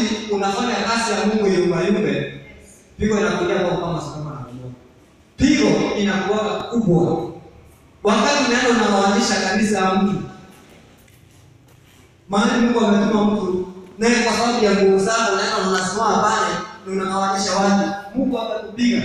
wakati unafanya kazi ya Mungu yumbayumbe, pigo inakuja kwa kama Sodoma na Gomora. Pigo inakuwa kubwa wakati unaenda unagawanisha kanisa ya mtu, maana Mungu ametuma mtu naye, kwa sababu ya nguvu zako unaenda unasimama pale na unagawanisha watu, Mungu atakupiga.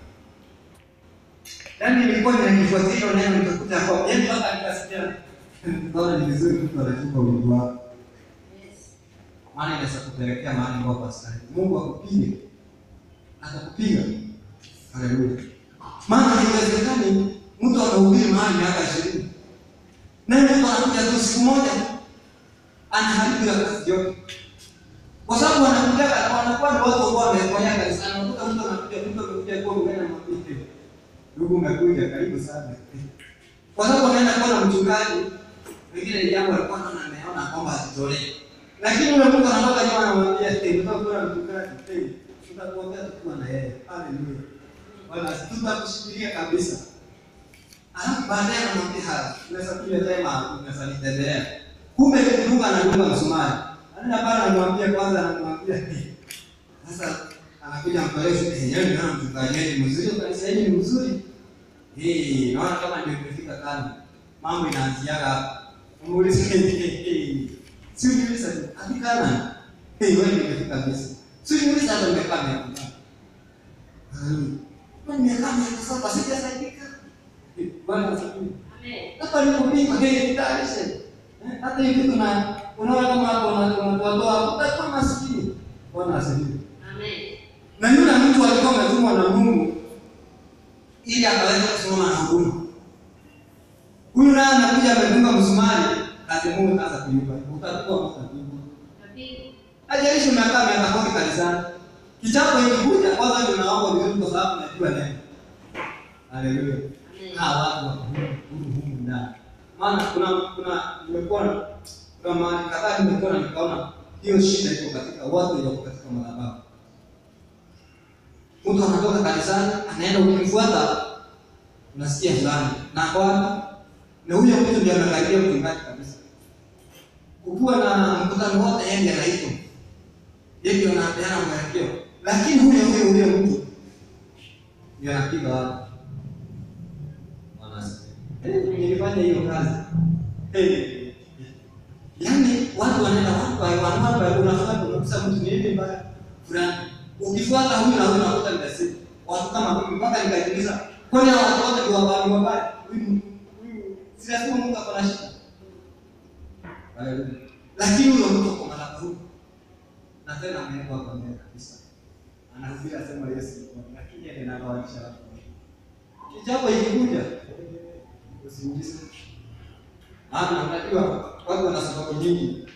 Yaani nilikuwa ninanifuatilia hilo neno nikakuta kwa yaani mpaka nikasikia naona ni vizuri mtu anachuka wingi wako. Maana inaweza kupelekea mahali ambapo hastahili. Mungu akupige. Atakupiga. Haleluya. Maana haiwezekani mtu anahubiri mahali miaka 20. Naye mtu anakuja tu siku moja anaharibu ya kazi yote. Kwa sababu wanakuja wanakuwa ni watu ambao wamefanya kanisani. Unakuta mtu anakuja mtu amekuja kwa mgeni na mwambie ndugu umekuja karibu sana. Kwa sababu anaenda kuona mchungaji, wengine jambo alikuwa anaona ameona kwamba asitolee. Lakini yule mtu anatoka nyuma anamwambia, "Eh, unataka kuona mchungaji? Eh, tutakuombea tukiwa na yeye." Haleluya. Bwana, tutakushikilia kabisa. Alafu baadaye anamwambia, "Ha, unaweza kuja tena, unaweza nitembelea." Kumbe kudunga anadunga msumari. Anaenda pale anamwambia kwanza anamwambia, "Eh, sasa anakuja mkolefu yenyewe ndio mchungaji wetu mzuri, kanisa hili ni mzuri. Eh, naona kama ndio imefika kani. Mambo inaanziaga hapa. Muulize eh, si uniuliza hadi kana. Eh, wewe ndio umefika kabisa. Si uniuliza hata umekaa miaka ngapi. Wewe miaka miaka sasa sijasaidika. Eh, Bwana asifiwe. Hapa ni kupima hii nitaisha. Hata hivi kuna unaona kama hapo unatoa utakuwa maskini. Bwana asifiwe. Na yule mtu alikuwa ametumwa na Mungu ili akaweza kusimama na huduma. Huyu naye anakuja amedunga msumari, kazi ya Mungu kaanza kuyumba. Utakuwa mtakatifu. Hajalishi umekaa miaka kumi kanisani. Kichapo ikikuja kwanza ndio naomba vizuri kwa sababu najua neno. Haleluya. Hawa watu wako humu humu ndani. Maana kuna kuna nimekuwa na kuna mahali kadhaa nimekuwa na nikaona hiyo shida iko katika watu walioko katika madhabahu. Mtu anatoka kanisani, anaenda ukimfuata, unasikia fulani na kwa na huyo mtu ndiye anakaribia mchungaji kabisa. Kukiwa na mkutano wote, yeye ndiye anaitwa, yeye ndiye anapeana mwelekeo, lakini huyo huyo huyo mtu ndiye anapiga watu. Eh, nilifanya hiyo kazi. Eh, yaani watu wanaenda watu wa wanaomba unafuata unakusa mtu ni hivi mbaya fulani ukifuata huyu na huyu unakuta ni basi watu kama mimi mpaka nikajiuliza kwani hao watu wote ni wabaya wabaya huyu huyu si lazima Mungu akona shida Haleluya lakini huyo mtu kwa madhabahu na tena amewekwa kwa mbele kabisa anahubiri asema Yesu ni Bwana lakini yeye anagawanisha watu kijapo ikikuja usiulize maana unajua watu wana sababu nyingi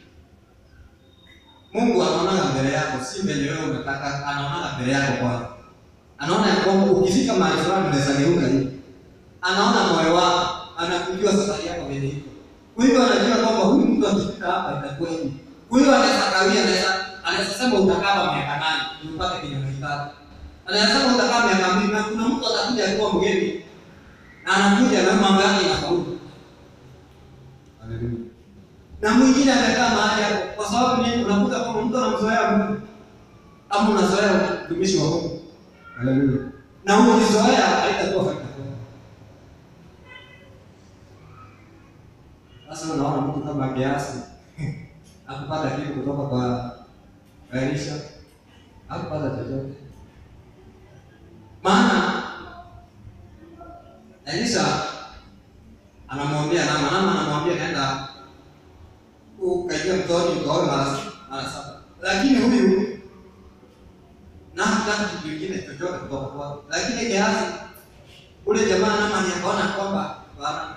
Mungu anaona mbele yako, si mbele wewe unataka, anaona mbele yako kwanza. Anaona ya kwamba ukifika mahali fulani unaweza geuka hivi. Anaona moyo wako, anakujua safari yako vile iko. Kwa hivyo anajua kwamba huyu mtu akifika hapa itakuwa hivi. Kwa hiyo anaweza kawia, anaweza anaweza sema utakaa miaka nane ndio upate kenye unahitaji. Anaweza sema utakaa miaka mbili na kuna mtu atakuja akiwa mgeni na anakuja na mambo yake yanafaulu. Haleluya na mwingine atakaa mahali hapo, kwa sababu nini? Unakuta kwamba mtu anamzoea Mungu ama unazoea mtumishi wa Mungu. Haleluya! na ukizoea haitakuwa faida kwako. Sasa unaona mtu kama Gehazi hakupata kitu kutoka kwa Elisha, hakupata chochote, maana Elisha anamwambia Naama, Naama anamwambia naenda ukaingia mtoni ukaoe mara mara saba, lakini huyu na hataki kitu kingine chochote kutoka kwake. Lakini Gehazi ule jamaa Naamani akaona kwamba bwana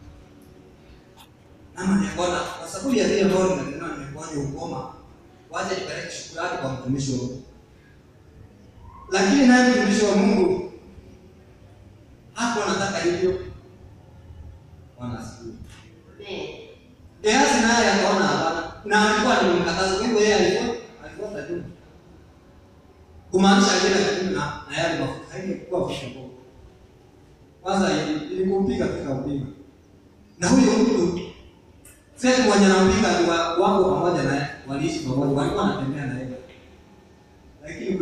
Naamani akaona kwa sababu ya vile ambavyo nimenena nimekuja ukoma, wacha nipeleke shukrani kwa mtumishi wa Mungu. Lakini naye mtumishi wa Mungu hapo anataka hivyo. Bwana asifiwe. Gehazi naye akaona hapana, na alikuwa anamkataza. Kwa hivyo yeye alikuwa alikuwa tajiri, kumaanisha alienda kinyume na na yale mafuta, haingekuwa mafuta bora. Kwanza ilikumpiga tukampiga, na huyo mtu sasa mwenye anampiga ni wa- wako pamoja naye, waliishi pamoja, walikuwa wanatembea na yeye.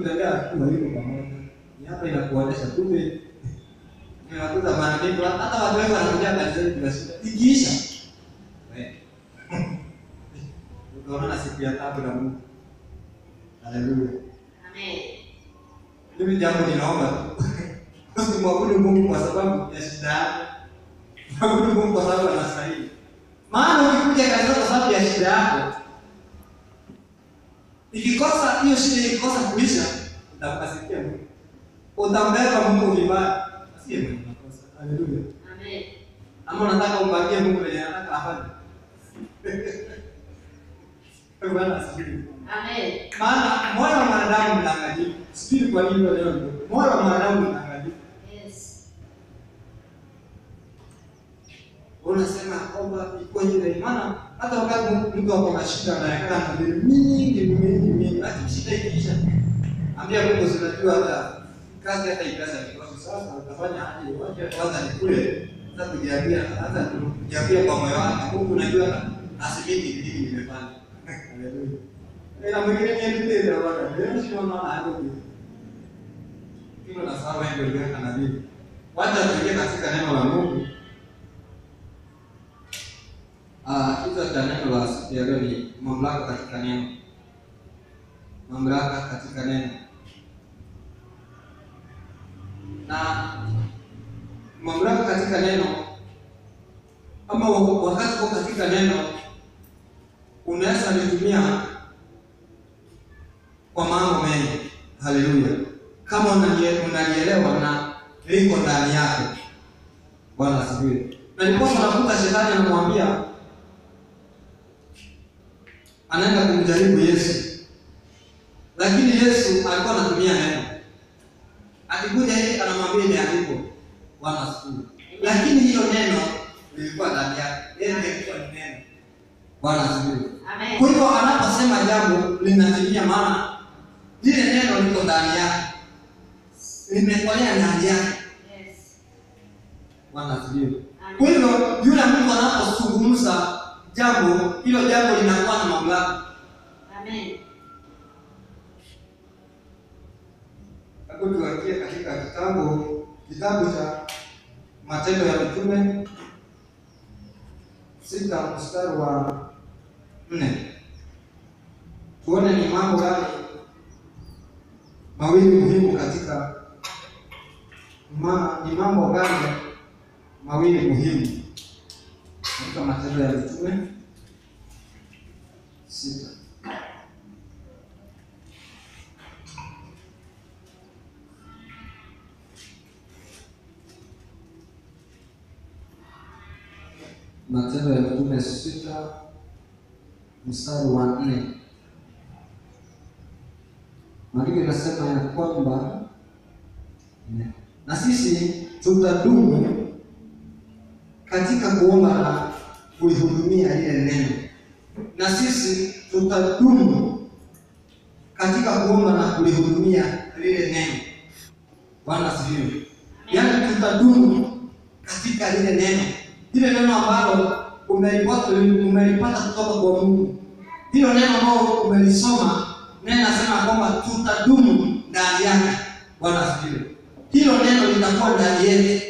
kutembea akiwa hivyo pamoja. Ni hapa inakuonesha kumbe unakuta mara nyingi hata watu wengi wanakuja kanisani bila shida. Ikiisha. Eh. Utaona siku ya tatu na Mungu. Haleluya. Amen. Mimi jambo ninaomba tu. Usimwabudu Mungu kwa sababu ya shida yako. Mwabudu Mungu kwa sababu anastahili. Maana ukikuja kanisani kwa sababu ya shida yako, ikikosa hiyo shida ikikosa kuisha, utamkasikia Mungu. Utambeba Mungu vibaya. Asiye mwenye makosa. Haleluya. Amen. Ama unataka umpangie Mungu venye anataka afanye. Bwana asifiwe. Amen. Maana moyo wa mwanadamu mdanganyifu. Sijui kwa nini leo ndio. Moyo wa mwanadamu mdanganyifu. Yes. Unasema kwamba iko ile maana hata wakati mtu ako na shida anayekaa na mbele mingi mingi mingi, lakini shida ikiisha, ambia Mungu zinajua hata kazi hata ikaza kikosi. Sasa utafanya aje? Wacha kwanza nikule, sasa kujiambia hata kujiambia kwa moyo wake, Mungu unajua asimini nini nimefanya. Haleluya. Na mwingine ni ndio ndio bwana. Ndio sio maana hapo. Kilo na sawa ndio ndio kana nini. Wacha tuingie katika neno la Mungu. Ah, kichwa cha neno la siku ya leo ni mamlaka katika neno. Mamlaka katika neno. Na mamlaka katika neno ama wa- wakati uko katika neno unaweza litumia kwa mambo mengi. Haleluya! Kama unalie- unalielewa na liko ndani yako. Bwana asifiwe. Na ndiposa unakuta shetani anamwambia anaenda kumjaribu Yesu, lakini Yesu alikuwa anatumia neno. Akikuja hivi anamwambia imeandikwa, Bwana asifiwe. Lakini hilo neno lilikuwa ndani yake, yeye ndiye alikuwa ni neno. Bwana asifiwe. Amen. Kwa hivyo anaposema jambo linatimia, maana lile neno liko ndani yake, limekolea ndani yake. Yes. Bwana asifiwe. Amen. Kwa hivyo yule mtu anapozungumza jambo hilo, jambo linakuwa na mamlaka. Amen. Hebu tuangie katika kitabu kitabu cha Matendo ya Mitume sita mstari wa nne tuone ni mambo gani mawili muhimu katika ma, ni mambo gani mawili muhimu katika Matendo ya Mitume sita Matendo ya Mitume sita mstari wa nne maandiko inasema ya kwamba na sisi tutadumu katika kuomba na kuihudumia ile neno, na sisi tutadumu katika kuomba na kulihudumia lile neno. Bwana asifiwe. Yaani tutadumu katika lile neno, lile neno ambalo umelipata umelipata kutoka kwa Mungu, hilo neno ambalo umelisoma, neno nasema kwamba tutadumu ndani yake. Bwana asifiwe. Hilo neno litakuwa ndani yetu.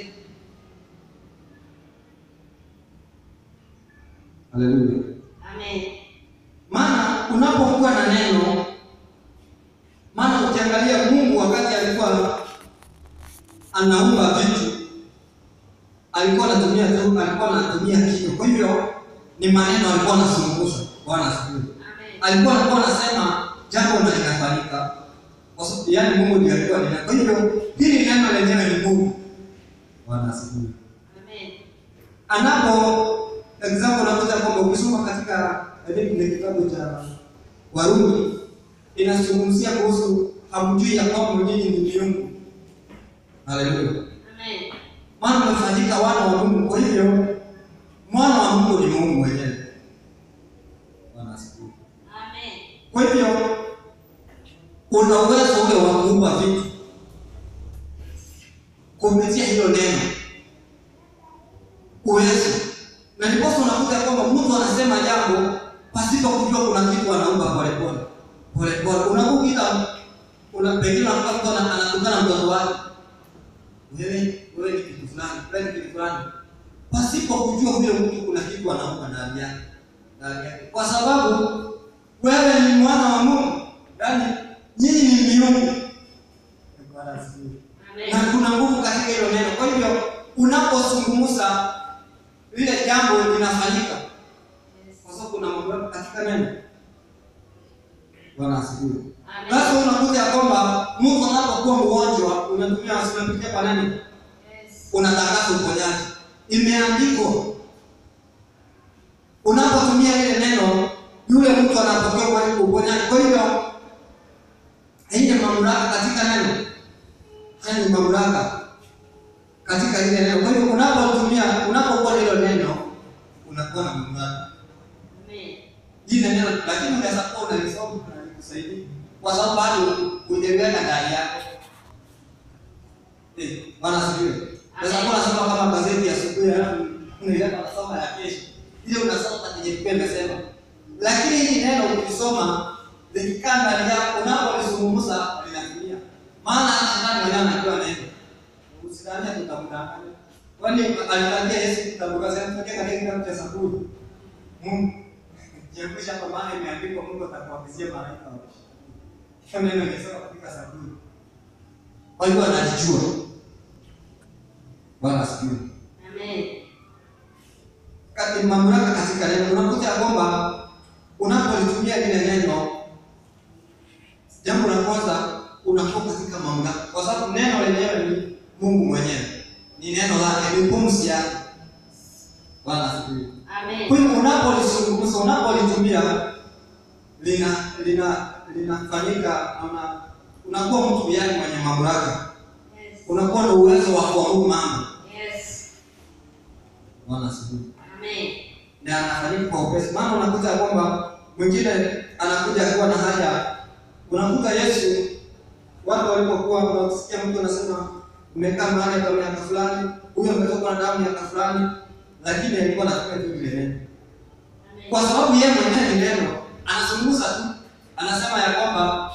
Haleluya. Amen. Maana unapokuwa na neno, maana ukiangalia Mungu wakati alikuwa anaumba vitu alikuwa anatumia tu, alikuwa anatumia kinywa. Kwa hivyo ni maneno alikuwa anazungumza. Bwana asifiwe. Amen. Alikuwa alikuwa anasema jambo na linafanyika. Kwa sababu yani Mungu ndiye alikuwa nena. Kwa hivyo hili neno lenyewe ni Mungu. Bwana asifiwe. Amen. Anapo example unakuta kwamba ukisoma katika kile kitabu cha Warumi inazungumzia kuhusu hamjui ya kwamba nyinyi ni miungu. Haleluya. Amen. Maana mmefanyika wana wa Mungu. Kwa hivyo mwana wa Mungu ni Mungu mwenyewe. Bwana asifiwe. Amen. Kwa hivyo una uwezo ule wa kuumba vitu kupitia hilo neno, uwezo. Na ndiposa unakuta kwamba mtu anasema jambo pasipo kujua kuna kitu anaumba polepole polepole. Unakuta kuna pengine unakuta mtu ana- anatukana mtoto wake, wewe wewe ni kitu fulani, wewe ni kitu fulani, pasipo kujua huyo mtu kuna kitu anaumba ndani yake ndani yake, kwa sababu wewe ni mwana wa Mungu, yaani nyinyi ni miungu. Bwana asifiwe na Amen. kuna nguvu katika hilo neno. Kwa hivyo unapozungumza lile jambo linafanyika, kwa sababu kuna mamlaka katika neno. Bwana asifiwe. Amen. Basi unakuta ya kwamba mtu anapokuwa mgonjwa, unatumia unapitia kwa neno, Yes. unatangaza uponyaji, imeandikwa. Unapotumia lile neno, yule mtu anapokea uponyaji- uponyaji. Kwa hivyo hii ni mamlaka katika neno haya ni mamlaka katika ile neno. Kwa hivyo unapotumia, unapokuwa hilo neno, unakuwa na mamlaka Amen. ile neno, lakini unaweza kuwa unalisoma na likusaidia kwa sababu bado hujaweka ndani yako. Eh, Bwana asifiwe. Unaweza kuwa unasoma kama gazeti ya asubuhi, alafu unaileta unasoma ya kesho, ile unasoma kwenye Biblia imesema, lakini hili neno ukisoma likikaa ndani yako, unapolizungumza linatumia, maana hata shetani mwenyewe anajua neno Usidhani tutamdanganya. Kwani aliambia Yesu kitabu kasema katika kitabu cha Zaburi. Mungu jiepusha kwa maana imeandikwa Mungu atakuagizia malaika wake. Hiyo neno nimesema katika Zaburi. Kwa hivyo anajijua. Bwana asifiwe. Amen. Kati mamlaka katika neno unakuta ya kwamba unapolitumia lile neno jambo la kwanza unakuwa katika mamlaka kwa sababu neno lenyewe ni Mungu mwenyewe. Ni neno lake, ni pumzi yake. Bwana asifiwe. Amen. Kwa hiyo unapolizungumza, unapolitumia lina lina linafanyika una unakuwa mtu yani mwenye mamlaka. Yes. Unakuwa na uwezo wa kuamuru mambo. Yes. Bwana asifiwe. Amen. na anafanyika kwa upesi. Maana unakuta ya kwamba mwingine anakuja akiwa na haja, unakuta Yesu, watu walipokuwa wanasikia mtu anasema umekaa mahali kwa miaka fulani, huyo ametoka na damu miaka fulani, lakini alikuwa anatumia tu ile neno, Amen. kwa sababu yeye mwenyewe ni neno, anazungumza tu, anasema ya kwamba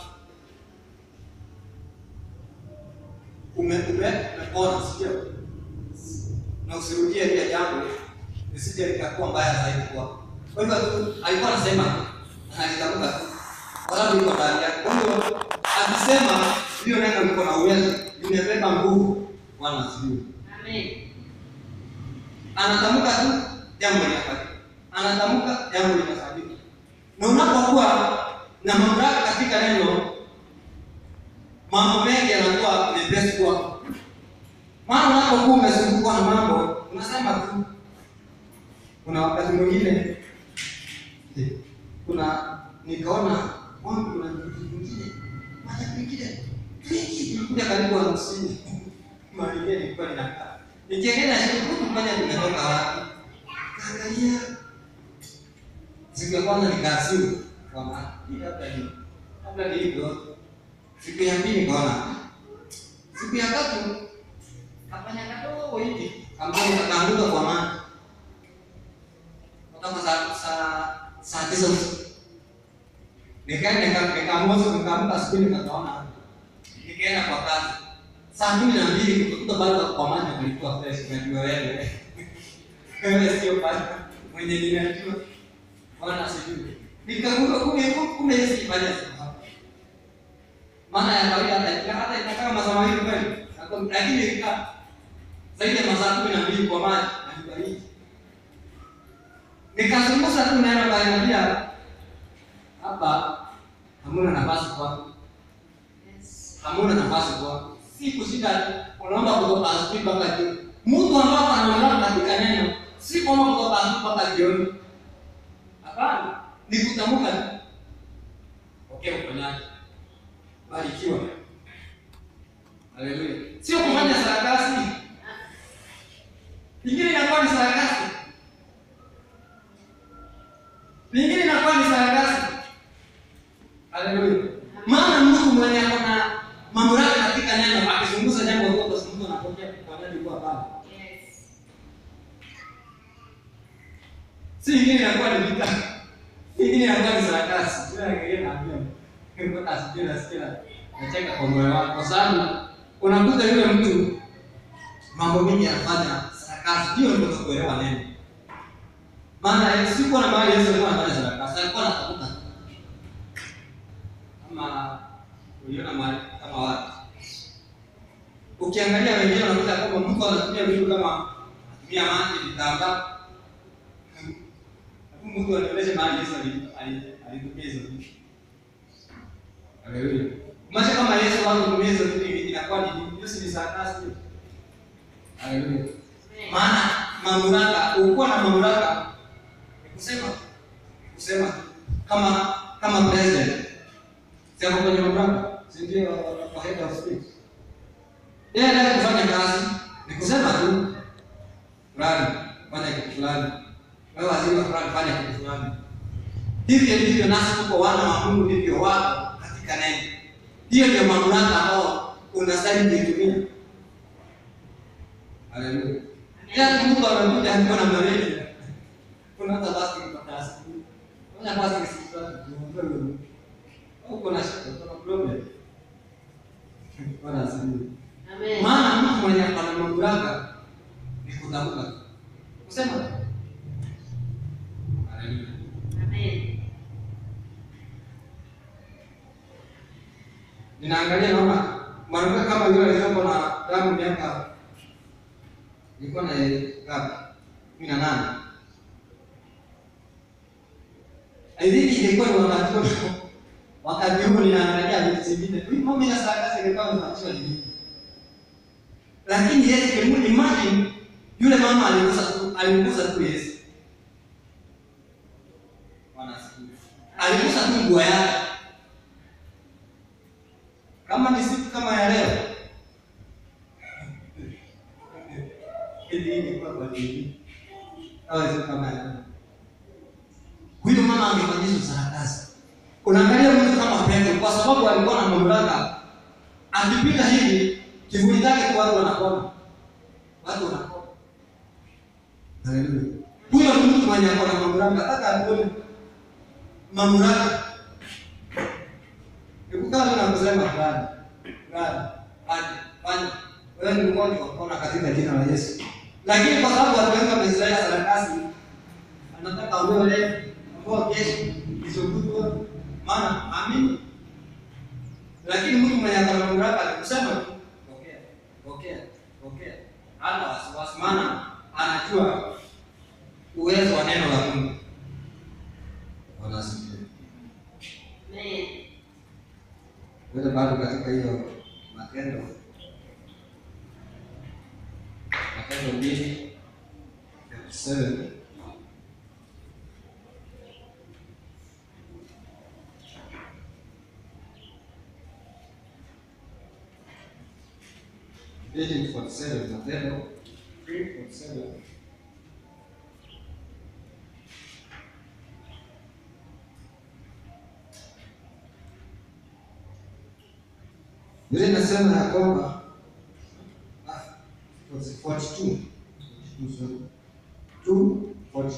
ume ume umepona, sio na usirudie ile jambo lisije likakuwa mbaya zaidi kwako. Kwa hivyo tu alikuwa anasema analitamka tu, kwa sababu iko ndani yake. Kwa hivyo akisema hiyo neno liko na uwezo, limebeba nguvu. Bwana asifiwe. Amen. Anatamka tu jambo linafanyika, anatamka jambo linafanyika. Na unapokuwa na mamlaka katika neno, mambo mengi yanakuwa mepesi kwako. Maana unapokuwa umezungukwa na mambo, unasema tu kuna wakati mwingine eh, kuna nikaona wangu kuna kitu kingine mara kingine vingi vilikuja karibu hamsini mahali ile nilikuwa ninakaa nikiangalia shukuru kufanya nimetoka wapi kaangalia siku ya kwanza nikaasimu kwamba hii labda ni labda ni hivyo siku ya pili nikaona siku ya tatu kafanya kadogo hivi ambayo nikaanguka kwa maji kutoka saa saa saa tisa usiku nikaenda nika- nikaamua siku nikaamka asubuhi nikaona nikaenda kwa kazi saa kumi na mbili kukuta bado kwa maji kulikuwa fresh unajua wewe wewe sio pale mwenye ninajua bwana sijui nikakumbuka kumbe kumbe Yesu ifanya maana ya kawaida hata hata itakaa masaa mawili kweli lakini ilikaa zaidi ya masaa kumi na mbili kwa maji na kibaridi nikazungumza tu neno kaniambia hapa hamuna nafasi kwako Yes. hamuna nafasi kwako si kushinda unaomba kutoka asubuhi mpaka jioni mtu ambapo anaondoka katika neno si kwamba kutoka asubuhi mpaka jioni hapana ni kutamka tu okay uponyaji barikiwa haleluya sio kufanya sarakasi ingine inakuwa ni sarakasi lingine inakuwa ni sarakasi. Haleluya. Maana mtu mwenye ako na mamlaka katika neno akizungumza jambo kwa basi mtu anapokea kwa nani kwa baba. Yes. Si ingine inakuwa ni vita. Ingine inakuwa ni sarakasi. Sio ingine naambia. Kwa asije nasikia. Nacheka kwa moyo wako kwa sababu unakuta yule mtu mambo mengi anafanya sarakasi, ndio ndio kuelewa neno. Maana sikuwa na mahali Yesu alikuwa anafanya sarakasi, alikuwa anatafuta kama uliona mahali kama watu. Ukiangalia wengine unakuta kwamba mtu anatumia vitu kama anatumia maji, vitambaa. Lakini mtu anaonyesha mahali Yesu alitumia hizo vitu. Haleluya. Maisha kama Yesu wangu kutumia hizo vitu inakuwa ni Yesu ni sarakasi. Haleluya. Maana mamlaka, ukuwa na mamlaka ni kusema kusema kama kama president. Sema kwenye mamlaka, si ndio kwa head of state. Yeye anataka kufanya kazi, ni kusema tu fulani fanya kitu fulani. Wewe wazima fulani fanya kitu fulani. Hivyo ndivyo nasi tuko wana wa Mungu ndivyo wako katika neno. Hiyo ndio mamlaka ambao unastahili kuitumia. Haleluya. Ya Mungu anakuja akiwa na malaria. Kuna hata basi kupata asubuhi. Kuna basi kisitatu. Uko na shida, kuna problem. Bwana asifiwe. Amen. Maana mtu mwenye ana mamlaka ni kutamka. Kusema. Haleluya. Amen. Ninaangalia naona mwanamke kama yule aliyekuwa na damu miaka ilikuwa na ngapi? kumi na nane. I think ilikuwa ni wakati huo wakati huo ninaangalia vitu vingine. Huyu mama ina sadaka ingekuwa imeachwa nini? Lakini Yesu kemu imagine yule mama aligusa tu aligusa tu Yesu. Bwana asifiwe. Aligusa tu nguo yake. Kama ni siku kama ya leo. Hivi hivi kwa kwa hivi. Au siku kama ya leo. Huyo mama angefanyishwa sarakasi. Unaangalia mtu kama Petro kwa sababu alikuwa na mamlaka. Akipita hivi kivuli chake tu watu wanakona. Watu wanakona. Haleluya. Huyo ni mtu mwenye ako na mamlaka hata akuone mamlaka Nikukaa tu na kusema fulani, fulani, aje, fanya. Wewe ni mgonjwa upona katika jina la Yesu. Lakini kwa sababu watu wengi wamezoea sarakasi, anataka ambao leo, ambao kesho, isokutwa, maana amini. Lakini mtu mwenye akana mamlaka alikusema tu, pokea, pokea, pokea. Hana wasiwasi, maana anajua uwezo wa neno la Mungu. Bwana asifiwe. Amen. Wewe bado katika hiyo matendo matendo mbili seven mbili forty seven matendo three forty seven Biblia inasema ya kwamba ah, 42 2:42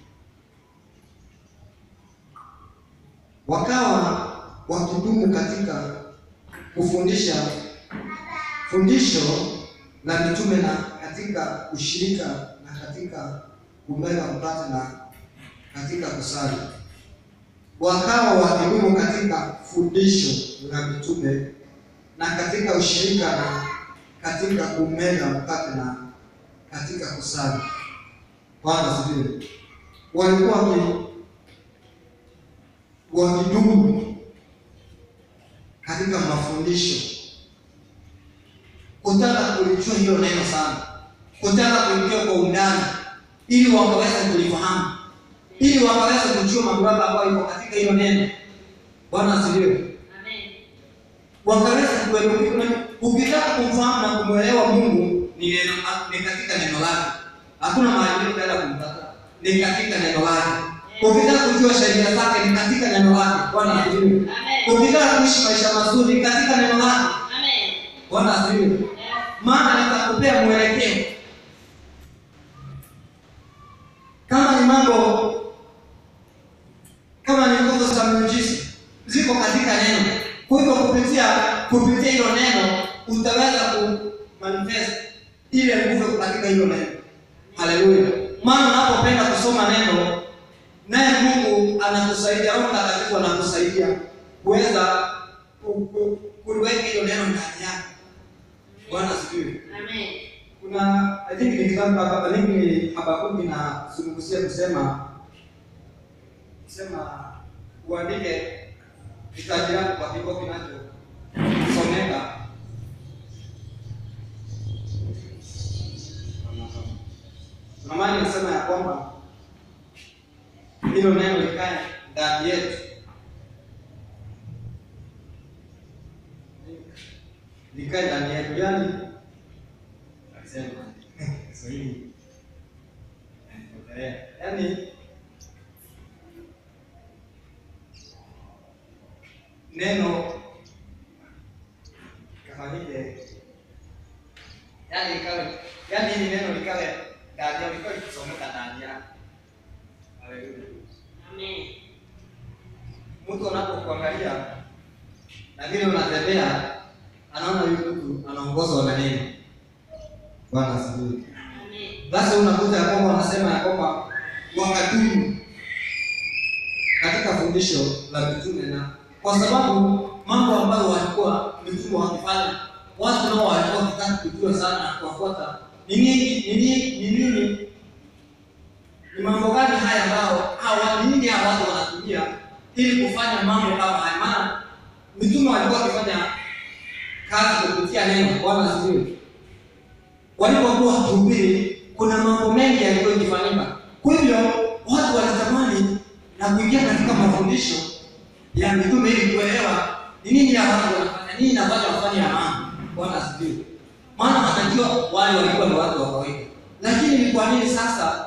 wakawa wakidumu katika kufundisha fundisho la mitume na katika ushirika na katika kumega mkate na katika kusali. Wakawa wakidumu katika fundisho la mitume na katika ushirika na katika kumega mkate na katika kusali. Bwana asifiwe. Walikuwa waki wakidumu katika mafundisho, kutaka kulijua hiyo neno sana, kutaka kulijua kwa undani, ili wakaweza kulifahamu, ili wakaweza kujua mamlaka ambayo iko katika hiyo neno. Bwana asifiwe Amen. wakaweza kuelimika. Ukitaka kumfahamu na kumwelewa Mungu ni neno, ni katika neno lake. Hakuna mahali utaenda kumpata, ni katika neno lake. Ukitaka kujua sheria zake ni katika neno lake. Bwana asifiwe. Amen. Ukitaka kuishi maisha mazuri ni katika neno lake. Amen. Bwana asifiwe. Yes. Maana nitakupea mwelekeo. Kama ni mambo kama ni nguvu za miujiza ziko katika neno. Kwa hivyo kupitia kupitia kupitia hilo neno utaweza ku manifest ile nguvu katika hilo neno. Haleluya! Maana unapopenda kusoma neno, naye Mungu anakusaidia, Roho Mtakatifu anakusaidia kuweza ku- ku- kuliweka hilo neno ndani yako. Bwana asifiwe. Amen. Kuna I think ni kitabu hapa I think ni Habakuki na zungumzia kusema kusema uandike hitaji lako kwa kibo kinachosomeka. Kuna mahali inasema ya kwamba hilo neno likae ndani yetu, likae ndani yetu, yaani Nasema Kiswahili Eh, yaani neno kafanyike, yaani ikawe, yaani hili neno likawe ndani yako, likawe likisomeka ndani yako. Haleluya. Amen. Mtu anapokuangalia na vile unatembea, anaona huyu mtu anaongozwa na neno. Bwana asifiwe. Amen. Basi unakuta ya kwamba wanasema ya kwamba wakadumu katika fundisho la mitume, na kwa sababu mambo ambayo walikuwa mitume wakifanya, watu nao walikuwa wakitaka kujua sana na kuwafuata ni nini, ni nini, ni nini, ni mambo gani haya ambao hawa ni nini hawa watu wanatumia ili kufanya mambo kama haya. Maana mitume walikuwa wakifanya kazi kupitia neno. Bwana asifiwe walipokuwa wakihubiri kuna mambo mengi yalikuwa yakifanyika. Kwa hivyo watu walitamani na kuingia katika mafundisho ya mitume ili kuelewa ni nini ya watu wanafanya, nini inafanya wafanye ya maana. Bwana asifiwe. Maana wanajua wale walikuwa ni watu wa kawaida, lakini ni kwa nini sasa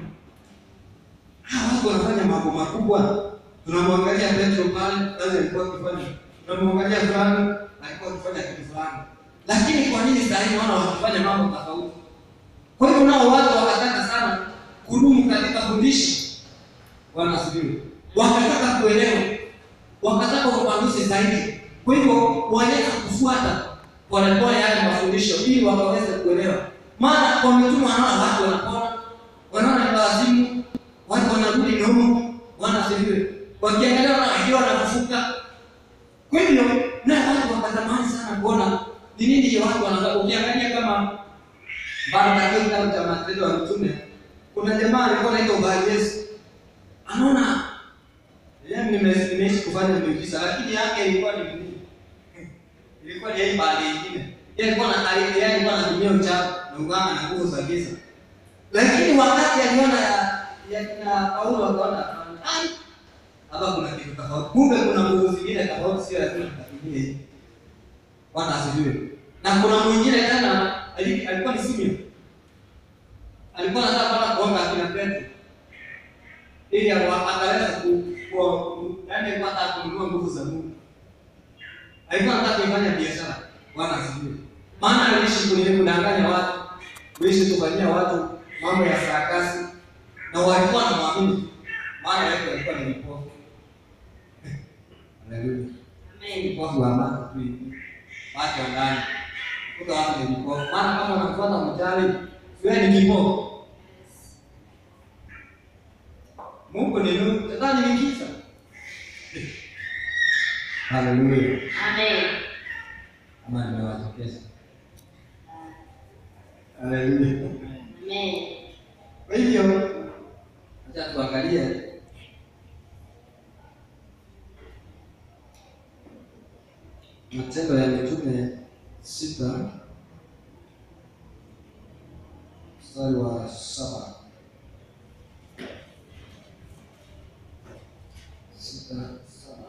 hawa watu wanafanya mambo makubwa? Tunamwangalia Petro pale, kazi alikuwa akifanya, tunamwangalia fulani alikuwa akifanya kitu fulani lakini kwa nini saa hii wana wakifanya mambo tofauti? Kwa hivyo nao watu wakataka sana kudumu katika fundisho. Bwana asifiwe. Wakataka kuelewa, wakataka ufafanuzi zaidi. Kwa hivyo waliweza kufuata polepole yale mafundisho ili wakaweze kuelewa. Maana kwa mitume wanaona watu wanapona, wanaona ni wazimu, watu wanarudi nyuma. Bwana asifiwe. Wakiangalia wana wakiwa wanafufuka. Kwa hivyo na watu wakatamani sana kuona ni nini hiyo watu wanaanza. Ukiangalia kama bado katika kitabu cha Matendo ya Mitume, kuna jamaa alikuwa anaitwa Baryesu, anaona yaani nime- nimeishi kufanya miujiza, lakini yake ilikuwa ni nini? Ilikuwa ni hii bali nyingine. Yeye alikuwa na ali- yeye alikuwa anatumia uchawi na uganga na nguvu za giza, lakini wakati aliona ya ya kina Paulo akaona ai, hapa kuna kitu tofauti, kumbe kuna nguvu zingine tofauti, sio lazima tukatumie hii. Bwana asifiwe. Na kuna mwingine tena ali- alikuwa ni Simeon. Alikuwa anataka kwenda kuomba akina Petro. Ili awa- akaweza ku ku yaani alikuwa anataka kununua nguvu za Mungu. Alikuwa anataka kuifanya biashara. Bwana asifiwe. Maana aliishi kwenye kudanganya watu, kuishi kufanyia watu mambo ya sarakasi na walikuwa wanamwamini. Maana yake alikuwa ni mpofu. Haleluya. Amen. Mpofu wa macho tu hivi watu wa ndani kuta watu ni vipofu. Maana kama unafuata mchawi, wewe ni kipofu. Mungu ni nuru, shetani ni giza. Haleluya. Amen. Ama nimewatokeza. Haleluya. Amen. Kwa hivyo acha tuangalie Matendo ya Mitume sita mstari wa saba sita saba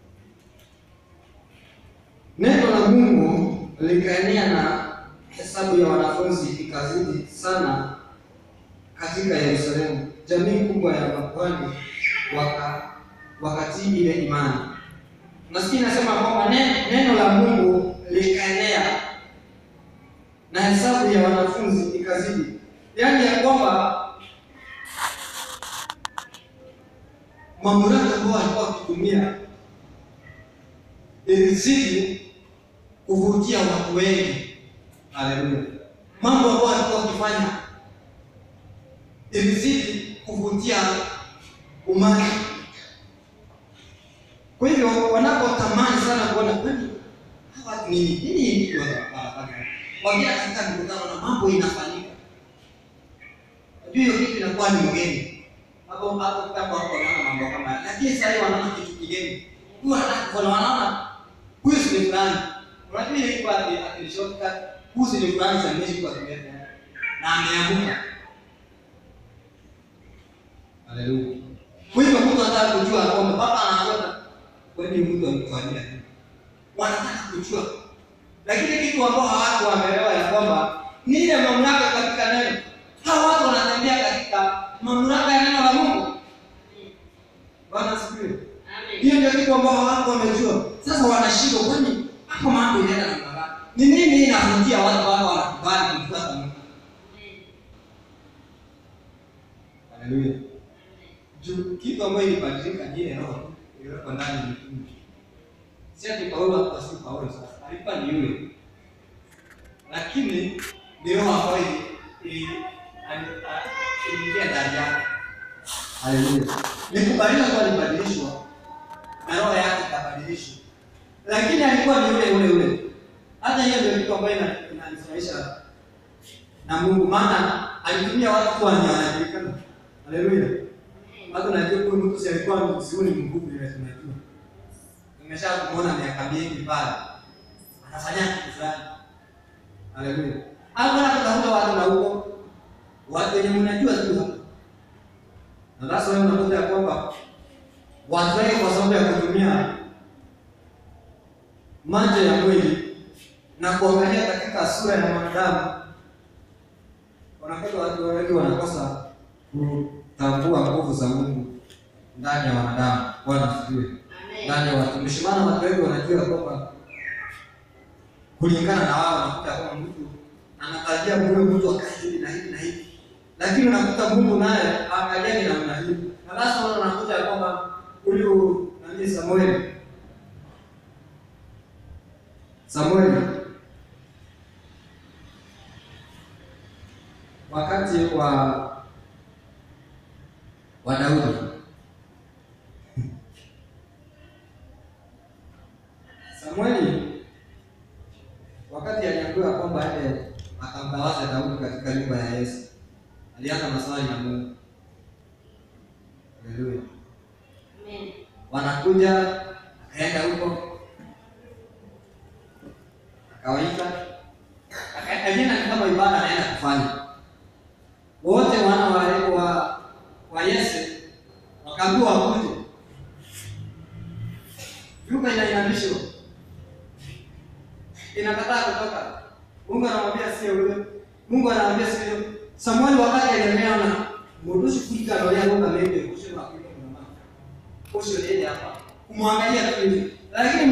Neno la Mungu likaenea na hesabu ya wanafunzi ikazidi sana katika Yerusalemu. Jamii kubwa ya makuhani waka wakatii ile imani. Nasikia nasema kwamba neno, neno la Mungu likaenea na hesabu ya wanafunzi ikazidi, yaani ya kwamba mamlaka ambao walikuwa wakitumia ilizidi kuvutia watu wengi. Haleluya! Mambo ambayo alikuwa akifanya ilizidi kuvutia umati. Kwa hivyo wanapotamani sana kuona kwani hawa watu nini nini ndio wanafanya, wakienda katika mikutano na mambo inafanyika, najua hiyo kitu inakuwa ni mgeni hapo hapo, kama wako wanaona mambo kama haya, lakini sasa hivi wanaona kitu kigeni, huwa wanataka kuona, wanaona huyu si fulani, unajua ile iko ati ati shortcut, huyu si fulani, sasa mmeshi kwa kimeta na ameanguka. Haleluya. Kwa hivyo mtu anataka kujua kwamba baba anaona kwani mtu amefanyia nini? Wanataka kujua. Lakini kitu ambao hawatu wameelewa ya kwamba ni ile mamlaka katika neno. Hawa watu wanatembea katika mamlaka ya neno la Mungu. Bwana asifiwe. Amen. Hiyo ndio kitu ambao hawatu wamejua. Sasa wanashindwa kwani hapo mambo inaenda namna gani? Ni nini inavutia watu ambao wanakubali kumfuata Mungu? Haleluya. Juu kitu ambayo ilibadilika ni ile roho iliyoko ndani ya mtu. Si ati Paulo hapa si Paulo sasa. Alikuwa ni yule. Lakini ni roho ambayo ili- ili- ali- a- iliingia ndani yake. Haleluya. Ni kubadilika kwa alibadilishwa na roho yake ikabadilishwa. Lakini alikuwa ni yule yule yule. Hata hiyo ndio kitu ambayo ina- inanifurahisha na Mungu maana alitumia watu kuwa ni wanajulikana. Haleluya. Watu najua huyu mtu si alikuwa msiuni mkubwa ile tunajua. Nimesha kumuona miaka mingi pale. Anafanya kitu fulani. Haleluya. Hapo na kutafuta watu na huko. Watu wenye mnajua tu hapa. Na sasa wewe unakuta ya kwamba watu wengi kwa sababu ya kutumia macho ya mwili na kuangalia katika sura ya mwanadamu wanakuta watu wengi wanakosa kutambua nguvu za Mungu ndani ya wanadamu. Bwana asifiwe. Amen. Ndani ya watumishi, maana watu wengi wanajua kwamba kulingana na wao, wanakuta kwamba mtu anatarajia huyo mtu akae hivi na hivi na hivi, lakini unakuta Mungu naye angalia ni namna hii, na lazima wana unakuta ya kwamba huyu nani Samueli Samueli wakati wa wa Daudi Samueli wakati aliambiwa kwamba aende akamtawaze Daudi katika nyumba ya Yesu, alianza maswali na Mungu. Haleluya! Amen. Wanakuja, akaenda huko, akawaita, akaenda ni kama ibada anaenda kufanya. Wote wana wa wa, wa Yese wakaambiwa wakuje, nyumba inainamishwa inakataa kutoka. Mungu anamwambia sio huyo. Mungu anamwambia sio huyo. Samueli wakati aliendelea na mudushi kuika roho yangu kama hivi kusema kuika kuna mama. Kusho yeye hapa. Kumwangalia tu hivi. Lakini